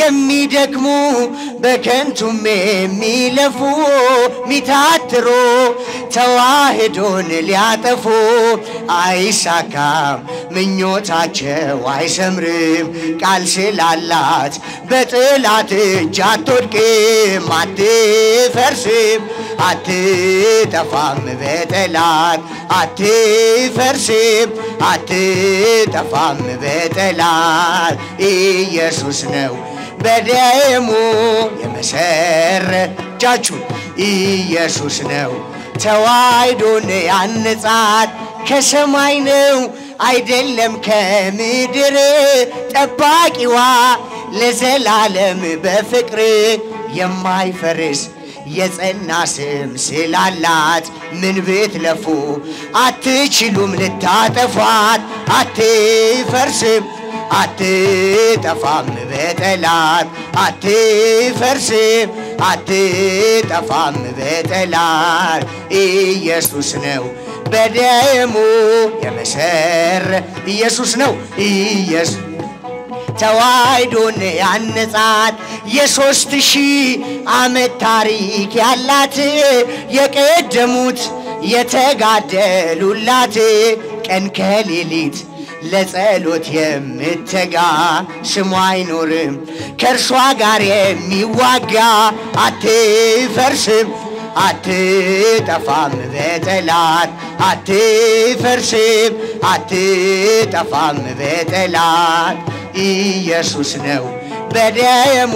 የሚደክሙ በከንቱም የሚለፉ ሚታትሮ ተዋህዶን ሊያጠፉ አይሳካም ምኞታቸው አይሰምርም ቃል ስላላት በጥላት እጅ አትወድቅም አትፈርስም አትጠፋም በጠላት አትፈርስም አትጠፋም በጠላት ኢየሱስ ነው በደሙ የመሰረጃችሁ ኢየሱስ ነው ተዋሕዶን ያነጻት ከሰማይ ነው አይደለም ከምድር ጠባቂዋ ለዘላለም በፍቅር የማይፈርስ የጸና ስም ስላላት ምን ብትለፉ አትችሉም ልታጠፏት አትፈርስም አትጠፋም በጠላት አትፈርስም አትጠፋም በጠላት ኢየሱስ ነው በደሙ የመሰረ ኢየሱስ ነው ኢየሱስ ተዋሕዶን ያነጻት የሦስት ሺህ ዓመት ታሪክ ያላት የቀደሙት የተጋደሉላት ቀን ከሌሊት ለጸሎት የምትጋ ስሙ አይኖርም ከእርሷ ጋር የሚዋጋ አትፈርስም አትጠፋም በጠላት አትፈርስም አትጠፋም በጠላት ኢየሱስ ነው በደሙ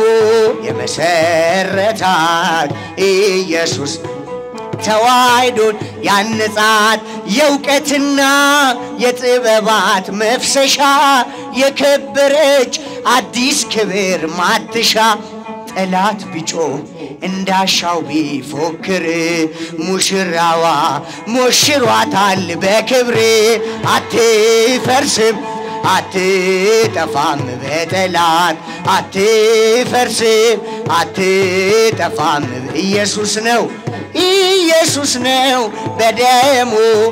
የመሰረታት ኢየሱስ ተዋሕዶን ያነጻት የእውቀትና የጥበባት መፍሰሻ የከበረች አዲስ ክብር ማትሻ ጠላት ቢጮ እንዳሻው ቢፎክር ሙሽራዋ ሞሽሯታል በክብር አትፈርስም አትጠፋም በጠላት አትፈርስም አትጠፋም ኢየሱስ ነው ኢየሱስ ነው በደሙ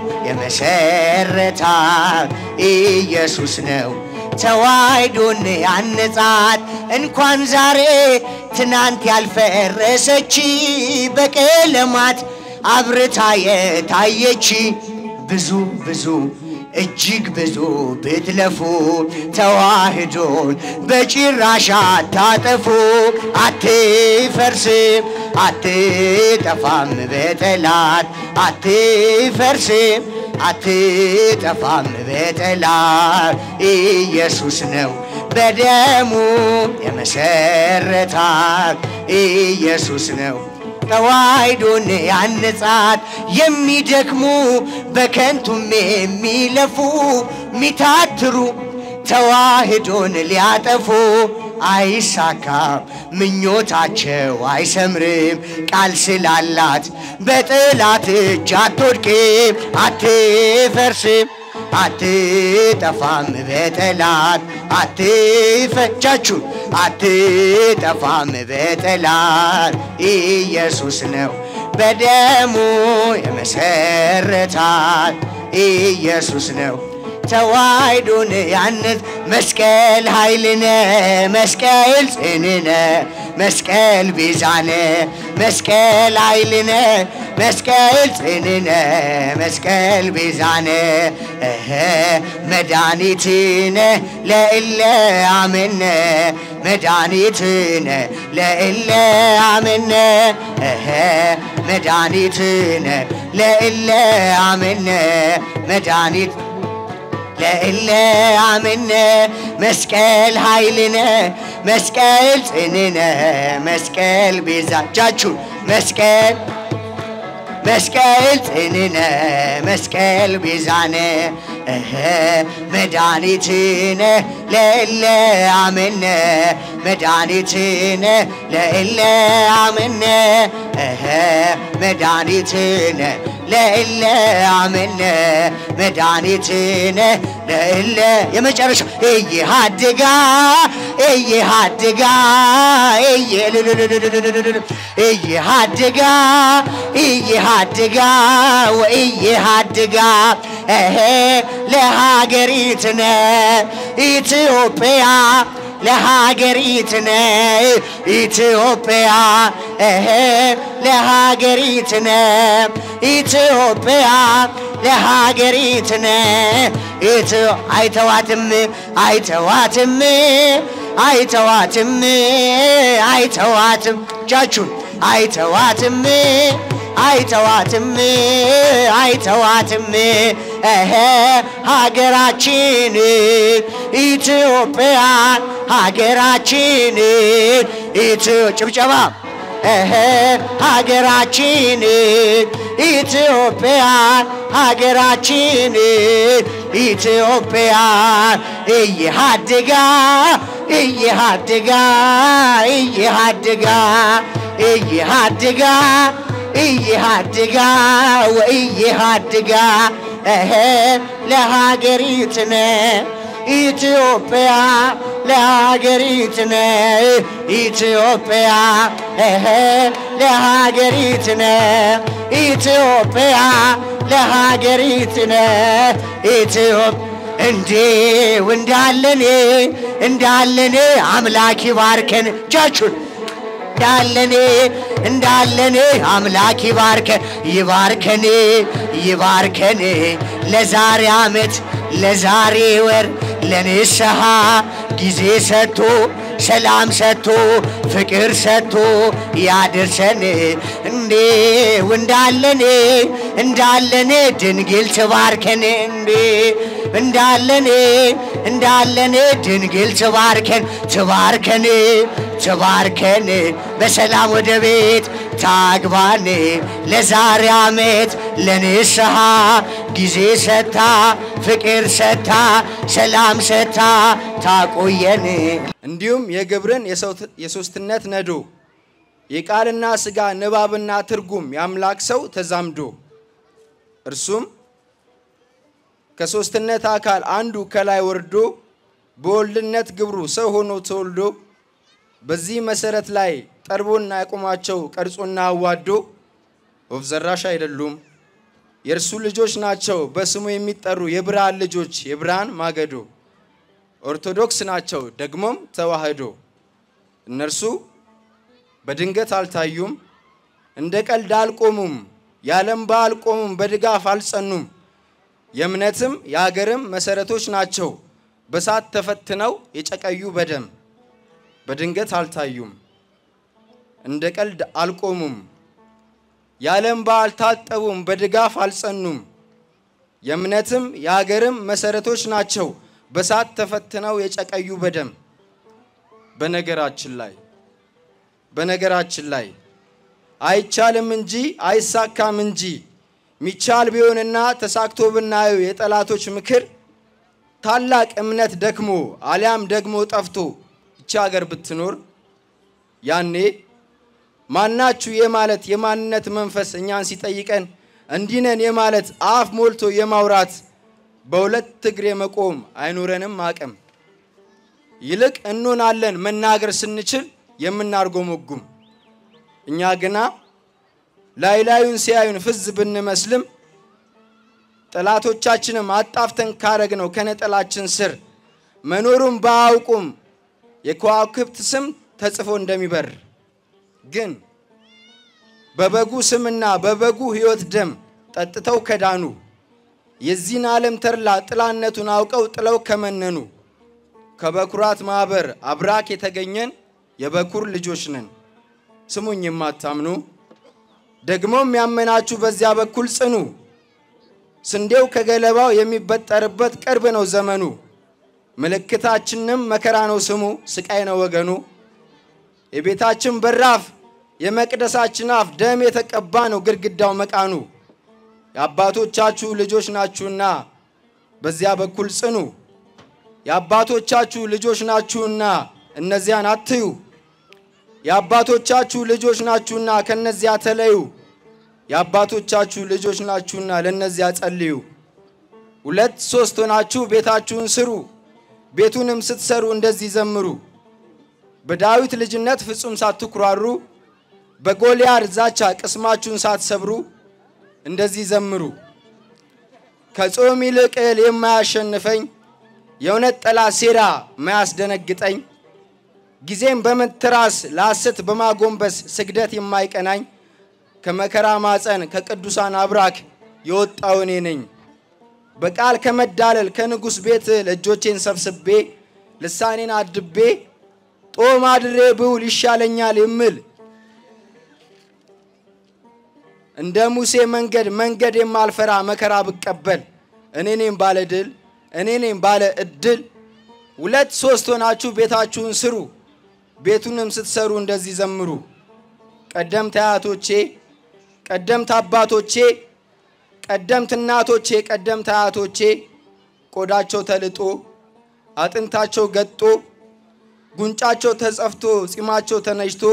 የመሰረታት ኢየሱስ ነው ተዋሕዶን ያነጻት እንኳን ዛሬ ትናንት ያልፈረሰች በቀለማት አብርታ የታየች ብዙ ብዙ እጅግ ብዙ ብትለፉ ተዋሕዶን በጭራሽ አታጠፉ አትፈርስም አትጠፋም በጠላት አትፈርስም አትጠፋም በጠላት ኢየሱስ ነው በደሙ የመሰረታት ኢየሱስ ነው ተዋሕዶን ያነጻት የሚደክሙ በከንቱም የሚለፉ ሚታትሩ ተዋሕዶን ሊያጠፉ አይሳካም ምኞታቸው አይሰምርም ቃል ስላላት በጠላት እጅ አትወድቅም አትፈርስም አትጠፋም በጠላት አትፈጃችሁ አትጠፋም በጠላት ኢየሱስ ነው በደሙ የመሰረታት ኢየሱስ ነው ተዋሕዶን ያነት መስቀል ኃይልነ መስቀል ጽንነ መስቀል ቤዛነ መስቀል ኃይልነ መስቀል ጽንነ መስቀል ቤዛነ እኸ መድኃኒትነ ለእለ አመነ መድኃኒትነ ለእለ አመነ እኸ መድኃኒትነ ለእለ አመነ መድኃኒት ለእለ አምነ መስቀል ኃይልነ መስቀል ጽንነ መስቀል ቤዛቻችሁ መስቀል መስቀል ጽንነ መስቀል ቤዛነ እኸ መድኃኒትነ ለእለ አመነ መድኃኒትነ ለእለ አመነ እኸ መድኃኒትነ ለእለ አመነ መድኃኒትነ ለእለ የመጨረሻ እየሃድጋ እየሃድጋ እየሃድጋ እየሃድጋ ወእየሃድጋ እሄ ለሀገሪትነ ኢትዮጵያ ለሀገሪትነ ኢትዮጵያ እህ ለሀገሪትነ ኢትዮጵያ ለሀገሪትነ ኢትዮ አይተዋትም አይተዋትም አይተዋትም አይተዋትም እጃችሁን አይተዋትም አይተዋትም አይተዋትም እህ ሀገራችን ኢትዮጵያ ሀገራችን ኢትዮ ጭብጨባ እህ ሀገራችን ኢትዮጵያ ሀገራችን ኢትዮጵያ እየሃድጋ እየሃድጋ እየሃድጋ እየሃድጋ እየሃድጋ ወእየሃድጋ እህ ለሀገሪትነ ኢትዮጵያ ለሀገሪትነ ኢትዮጵያ እህ ለሀገሪትነ ኢትዮጵያ ለሀገሪትነ ኢትዮጵያ እንዴ እንዳለኔ እንዳለኔ አምላክ ይባርከን እጃችሁን እንዳለኔ እንዳለኔ አምላክ ይባርከን ይባርከን ይባርከን ለዛሬ ዓመት ለዛሬ ወር ለንስሐ ጊዜ ሰጥቶ ሰላም ሰጥቶ ፍቅር ሰጥቶ ያድርሰን እንዴ እንዳለኔ እንዳለኔ ድንግል ትባርከን እንዴ እንዳለኔ እንዳለኔ ድንግል ትባርከን ትባርከን ትባርከን በሰላም ወደ ቤት ታግባን ለዛሬ ዓመት ለንስሐ ጊዜ ሰታ ፍቅር ሰታ ሰላም ሰታ ታቆየን እንዲሁም የግብርን የሶስትነት ነዶ የቃልና ሥጋ ንባብና ትርጉም የአምላክ ሰው ተዛምዶ እርሱም ከሶስትነት አካል አንዱ ከላይ ወርዶ በወልድነት ግብሩ ሰው ሆኖ ተወልዶ በዚህ መሰረት ላይ ጠርቦና ያቆማቸው ቀርጾና አዋዶ ወፍ ዘራሽ አይደሉም፣ የእርሱ ልጆች ናቸው። በስሙ የሚጠሩ የብርሃን ልጆች የብርሃን ማገዶ ኦርቶዶክስ ናቸው፣ ደግሞም ተዋህዶ። እነርሱ በድንገት አልታዩም፣ እንደ ቀልድ አልቆሙም፣ ያለም አልቆሙም፣ በድጋፍ አልጸኑም። የእምነትም የአገርም መሰረቶች ናቸው፣ በሳት ተፈትነው የጨቀዩ በደም በድንገት አልታዩም፣ እንደ ቀልድ አልቆሙም፣ ያለም አልታጠቡም፣ በድጋፍ አልጸኑም። የእምነትም የአገርም መሰረቶች ናቸው በሳት ተፈትነው የጨቀዩ በደም በነገራችን ላይ በነገራችን ላይ አይቻልም እንጂ አይሳካም እንጂ ሚቻል ቢሆንና ተሳክቶ ብናየው የጠላቶች ምክር ታላቅ እምነት ደክሞ አሊያም ደግሞ ጠፍቶ ይቺ ሀገር ብትኖር ያኔ ማናችሁ የማለት የማንነት መንፈስ እኛን ሲጠይቀን እንዲነን የማለት አፍ ሞልቶ የማውራት በሁለት እግር የመቆም አይኖረንም አቅም። ይልቅ እንሆናለን መናገር ስንችል የምናርጎመጉም። እኛ ግና ላይ ላዩን ሲያዩን ፍዝ ብንመስልም ጠላቶቻችንም አጣፍተን ካረግነው ከነጠላችን ስር መኖሩን ባያውቁም የከዋክብት ስም ተጽፎ እንደሚበር ግን በበጉ ስምና በበጉ ሕይወት ደም ጠጥተው ከዳኑ የዚህን ዓለም ተድላ ጥላነቱን አውቀው ጥለው ከመነኑ ከበኩራት ማኅበር አብራክ የተገኘን የበኩር ልጆች ነን። ስሙኝ የማታምኑ ደግሞም ያመናችሁ በዚያ በኩል ጽኑ። ስንዴው ከገለባው የሚበጠርበት ቅርብ ነው ዘመኑ። ምልክታችንም መከራ ነው ስሙ፣ ስቃይ ነው ወገኑ። የቤታችን በራፍ የመቅደሳችን አፍ ደም የተቀባ ነው ግድግዳው መቃኑ። የአባቶቻችሁ ልጆች ናችሁና በዚያ በኩል ጽኑ። የአባቶቻችሁ ልጆች ናችሁና እነዚያን አትዩ። የአባቶቻችሁ ልጆች ናችሁና ከነዚያ ተለዩ። የአባቶቻችሁ ልጆች ናችሁና ለነዚያ ጸልዩ። ሁለት ሶስት ሆናችሁ ቤታችሁን ስሩ፣ ቤቱንም ስትሰሩ እንደዚህ ዘምሩ። በዳዊት ልጅነት ፍጹም ሳትኩራሩ፣ በጎልያድ ዛቻ ቅስማችሁን ሳትሰብሩ እንደዚህ ዘምሩ። ከጾም ይልቅ እህል የማያሸንፈኝ የእውነት ጠላት ሴራ ማያስደነግጠኝ ጊዜም በመትራስ ለሐሰት በማጎንበስ ስግደት የማይቀናኝ ከመከራ ማፀን ከቅዱሳን አብራክ የወጣው እኔ ነኝ። በቃል ከመዳለል ከንጉሥ ቤት እጆቼን ሰብስቤ ልሳኔን አድቤ ጦም አድሬ ብውል ይሻለኛል የምል እንደ ሙሴ መንገድ መንገድ የማልፈራ መከራ ብቀበል እኔ ነኝ ባለ ድል እኔ ነኝ ባለ እድል። ሁለት ሶስት ሆናችሁ ቤታችሁን ስሩ፣ ቤቱንም ስትሰሩ እንደዚህ ዘምሩ። ቀደምት አያቶቼ፣ ቀደምት አባቶቼ፣ ቀደምት እናቶቼ፣ ቀደምት አያቶቼ ቆዳቸው ተልጦ አጥንታቸው ገጦ ጉንጫቸው ተጸፍቶ ጺማቸው ተነጅቶ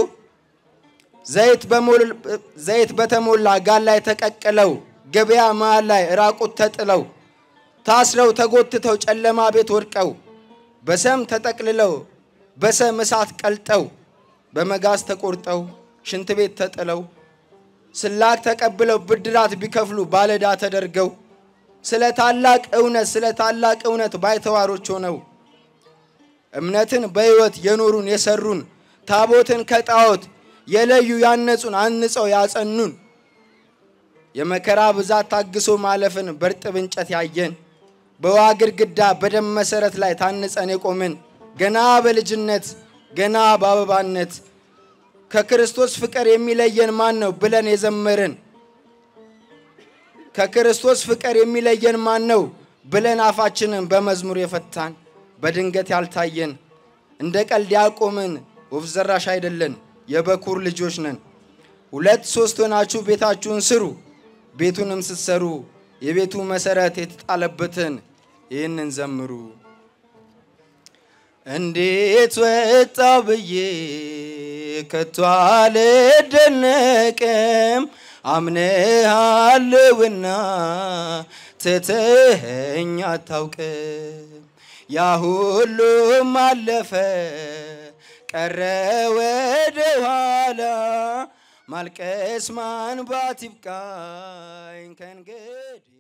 ዘይት በተሞላ ጋን ላይ ተቀቅለው ገበያ መሃል ላይ ራቁት ተጥለው ታስረው ተጎትተው ጨለማ ቤት ወድቀው በሰም ተጠቅልለው በሰም እሳት ቀልጠው በመጋዝ ተቆርጠው ሽንት ቤት ተጥለው ስላክ ተቀብለው ብድራት ቢከፍሉ ባለዳ ተደርገው ስለ ታላቅ እውነት ስለ ታላቅ እውነት ባይተዋሮች ሆነው እምነትን በሕይወት የኖሩን የሰሩን ታቦትን ከጣዖት የለዩ ያነጹን አንጸው ያጸኑን የመከራ ብዛት ታግሶ ማለፍን በርጥብ እንጨት ያየን በውሃ ግድግዳ በደም መሰረት ላይ ታንጸን የቆምን ገና በልጅነት ገና በአበባነት ከክርስቶስ ፍቅር የሚለየን ማን ነው ብለን የዘመርን ከክርስቶስ ፍቅር የሚለየን ማን ነው ብለን አፋችንን በመዝሙር የፈታን በድንገት ያልታየን እንደ ቀልድ ያቆምን ወፍ ዘራሽ አይደለን የበኩር ልጆች ነን። ሁለት ሶስት ሆናችሁ ቤታችሁን ስሩ፣ ቤቱንም ስትሰሩ የቤቱ መሰረት የተጣለበትን ይህንን ዘምሩ። እንዴት ወጣው ብዬ ከቶ አልደነቅም አምነሃለውና ትተኸኝ አታውቅም። ያ ሁሉም አለፈ ቀረ ወደ ኋላ ማልቀስ ማንባት ይብቃኝ ከእንግዲህ